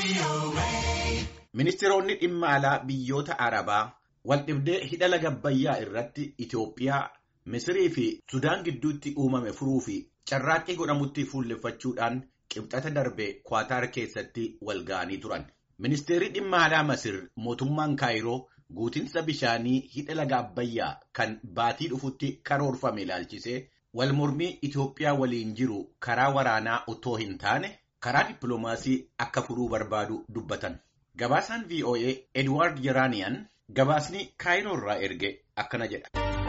Ministeeronni dhimma alaa biyyoota Arabaa waldhibdee hidha laga Abbayyaa irratti Itoophiyaa, Misirii fi Sudaan gidduutti uumame furuu fi carraaqqii godhamutti fuulleffachuudhaan qibxata darbe Kwaataar keessatti wal ga'anii turan. Ministeerri dhimma alaa Masir mootummaan Kaayiroo guutinsa bishaanii hidha laga Abbayyaa kan baatii dhufutti karoorfame ilaalchisee wal mormii Itoophiyaa waliin jiru karaa waraanaa otoo hin taane karaa dippiloomaasii akka furuu barbaadu dubbatan. Gabaasaan VOA Edward Yeranian gabaasni Kaayiroo irraa erge akkana jedha.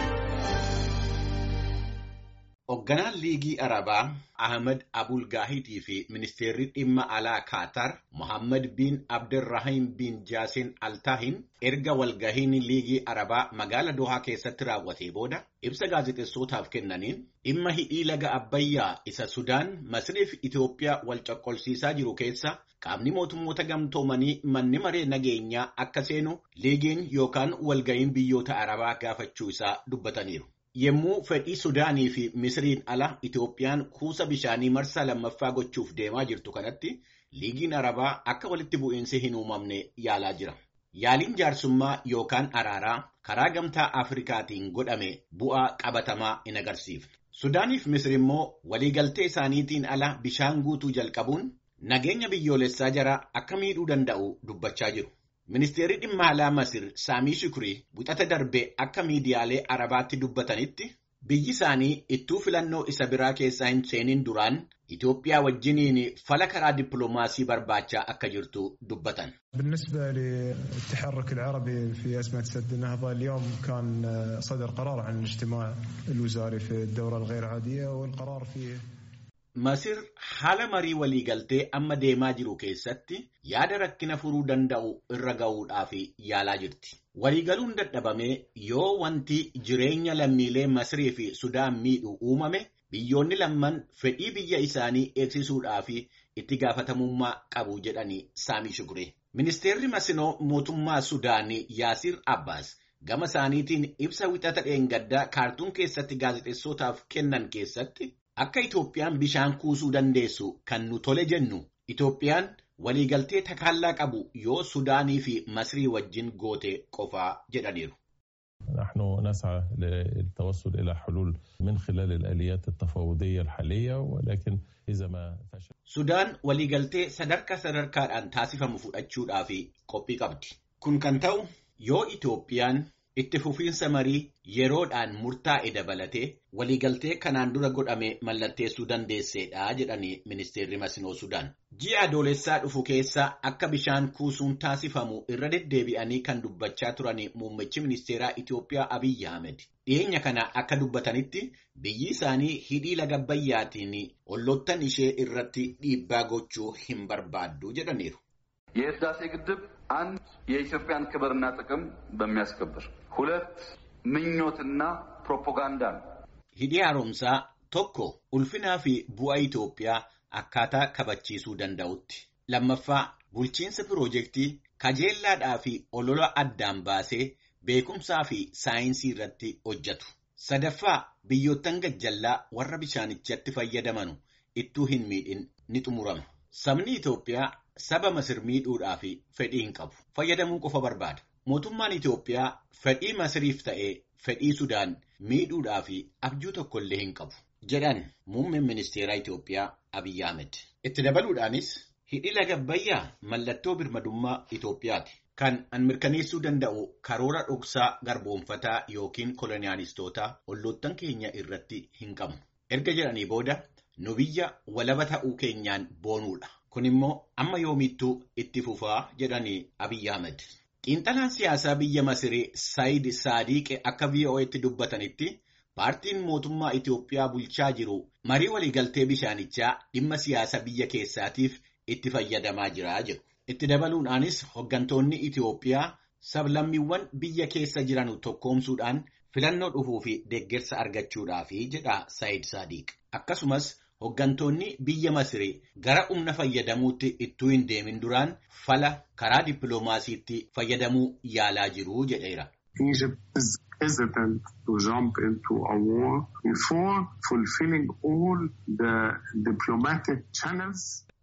Hoogganaan Liigii Arabaa Ahmed Abul Gaahitii fi Ministeerri dhimma alaa Kaatar Mohammed bin Abdirrahim bin Jaasin Altaahin erga walgahiin Liigii Arabaa magaala Dohaa keessatti raawwatee booda ibsa gaazexeessootaaf kennaniin dhimma hidhii laga Abbayyaa isa Sudaan Masrii fi Itoophiyaa wal coqqolsiisaa jiru keessa qaamni mootummoota gamtoomanii manni maree nageenyaa akka seenu liigiin yookaan walgahiin biyyoota Arabaa gaafachuu isaa dubbataniiru. Yemmuu fedhii Sudaanii fi Misiriin ala Itoophiyaan kuusa bishaanii marsaa lammaffaa gochuuf deemaa jirtu kanatti liigiin Arabaa akka walitti bu'iinsi hin uumamne yaalaa jira. Yaaliin jaarsummaa yookaan araaraa karaa gamtaa Afrikaatiin godhame bu'aa qabatamaa hin agarsiifne. Sudaanii fi Misir immoo waliigaltee isaaniitiin ala bishaan guutuu jalqabuun nageenya biyyoolessaa jara akka miidhuu danda'u dubbachaa jiru. Ministeerri dhimma alaa Masir Saamii Shukrii wixata darbe akka miidiyaalee Arabaatti dubbatanitti biyyi isaanii ittuu filannoo isa biraa keessaa hin seenin duraan Itoophiyaa wajjiniin fala karaa dippiloomaasii barbaachaa akka jirtu dubbatan. بالنسبة للتحرك العربي في أزمة سد النهضة اليوم كان صدر قرار عن الاجتماع الوزاري في الدورة الغير عادية والقرار فيه Masir haala marii waliigaltee amma deemaa jiru keessatti yaada rakkina furuu danda'u irra ga'uudhaaf yaalaa jirti. Waliigaluun dadhabamee yoo wanti jireenya lammiilee Masirii fi Sudaan miidhu uumame biyyoonni lamman fedhii biyya isaanii eegsisuudhaaf itti gaafatamummaa qabu jedhanii Saamii Shukuree. Ministeerri Masinoo mootummaa Sudaanii Yaasir Abbaas gama isaaniitiin ibsa wixata dheengaddaa kaartuun keessatti gaazexeessootaaf kennan keessatti Akka Itoophiyaan bishaan kuusuu dandeessu kan nu tole jennu Itoophiyaan waliigaltee takaallaa qabu yoo Sudaanii fi Masrii wajjin goote qofaa jedhaniiru. نحن نسعى للتوصل إلى حلول من خلال الآليات التفاوضية الحالية ولكن إذا ما فشل Sudaan waliigaltee sadarkaa sadarkaadhaan taasifamu fudhachuudhaaf qophii qabdi. Kun kan ta'u yoo Itoophiyaan itti fufiinsa marii yeroodhaan murtaa'e dabalatee waliigaltee kanaan dura godhame mallatteessuu dandeesseedha jedhanii ministeerri Masinoo Sudaan. Ji'a adoolessaa dhufu keessa akka bishaan kuusuun taasifamu irra deddeebi'anii kan dubbachaa turan muummichi ministeeraa Itoophiyaa Abiyyi Ahmed. Dhiyeenya kana akka dubbatanitti biyyi isaanii hidhii laga Abbayyaatiin olloottan ishee irratti dhiibbaa gochuu hin barbaaddu jedhaniiru. የህዳሴ ግድብ አንድ የኢትዮጵያን ክብርና ጥቅም በሚያስከብር ሁለት ምኞትና ፕሮፓጋንዳ ነው። Hidhii haaromsaa tokko ulfinaa fi bu'aa Itoophiyaa akkaataa kabachiisuu danda'utti. Lammaffaa bulchiinsa piroojeektii kajeellaadhaa fi olola addaan baasee beekumsaa fi saayinsii irratti hojjetu. Sadaffaa biyyoottan gajjallaa warra bishaanichatti fayyadamanu ittuu hin miidhin ni xumurama. Sabni Itoophiyaa saba Masir miidhuudhaa fi fedhii hin qabu. Fayyadamuu qofa barbaada. Mootummaan Itoophiyaa fedhii Masiriif ta'ee fedhii Sudaan miidhuudhaa fi abjuu tokkollee hin qabu. Jedhan muummeen ministeeraa Itoophiyaa Abiyyi Ahmed. Itti dabaluudhaanis hidhi laga Abbayyaa mallattoo birmadummaa Itoophiyaati. Kan an mirkaneessuu danda'u karoora dhoksaa garboonfataa yookiin koloniyaalistoota olloottan keenya irratti hin qabu. Erga jedhanii booda nu biyya walaba ta'uu keenyaan boonuudha. Kun immoo amma yoomittuu itti fufaa jedhanii Abiyyi Ahmed. Xiinxalaan siyaasaa biyya Masirii Saayid Saadiqe akka VOA'tti dubbatanitti paartiin mootummaa Itoophiyaa bulchaa jiru marii waliigaltee bishaanichaa dhimma siyaasa biyya keessaatiif itti fayyadamaa jira jedhu. Itti dabaluudhaanis hooggantoonni Itoophiyaa sablammiiwwan biyya keessa jiran tokkoomsuudhaan filannoo dhufuu fi deeggarsa argachuudhaafi jedha Saayid Saadiq. Akkasumas Hooggantoonni biyya Masirii gara humna fayyadamuutti ittuu hin deemin duraan fala karaa dippiloomaasiitti fayyadamuu yaalaa jiru jedheera. Egypt is hesitant to jump into a war before fulfilling all the diplomatic channels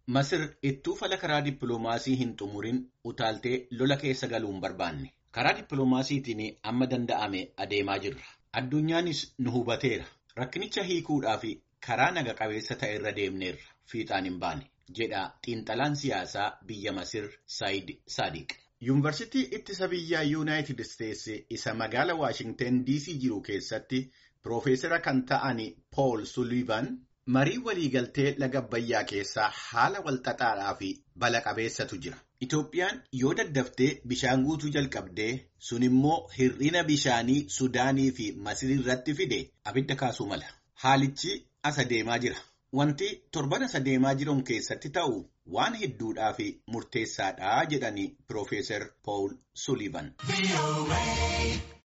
Masir ittuu fala karaa dippiloomaasii hin xumurin utaaltee lola keessa galuun barbaanne. Karaa dippiloomaasiitiin amma danda'ame adeemaa jirra. Addunyaanis nu hubateera. Rakkinicha hiikuudhaa fi karaa naga qabeessa ta'e irra deemneerra. Fiixaan hin baane. jedha xiinxalaan siyaasaa biyya Masir Saayid Saadiq. Yuunivarsiitii ittisa biyyaa Yuunaayitid Isteetsi isa magaala Waashingten DC jiru keessatti Piroofeesara kan ta'an Pool Sulivan marii waliigaltee laga Abbayyaa keessaa haala walxaxaadhaa fi bala qabeessatu jira. Itoophiyaan yoo daddaftee bishaan guutuu jalqabdee sun immoo hir'ina bishaanii Sudaanii fi Masir irratti fide abidda kaasuu mala. Haalichi as adeemaa jira. Wanti torban as adeemaa jiran keessatti ta'u waan hedduudhaa fi murteessaadha jedhani Piroofeesar Pool Sulivan.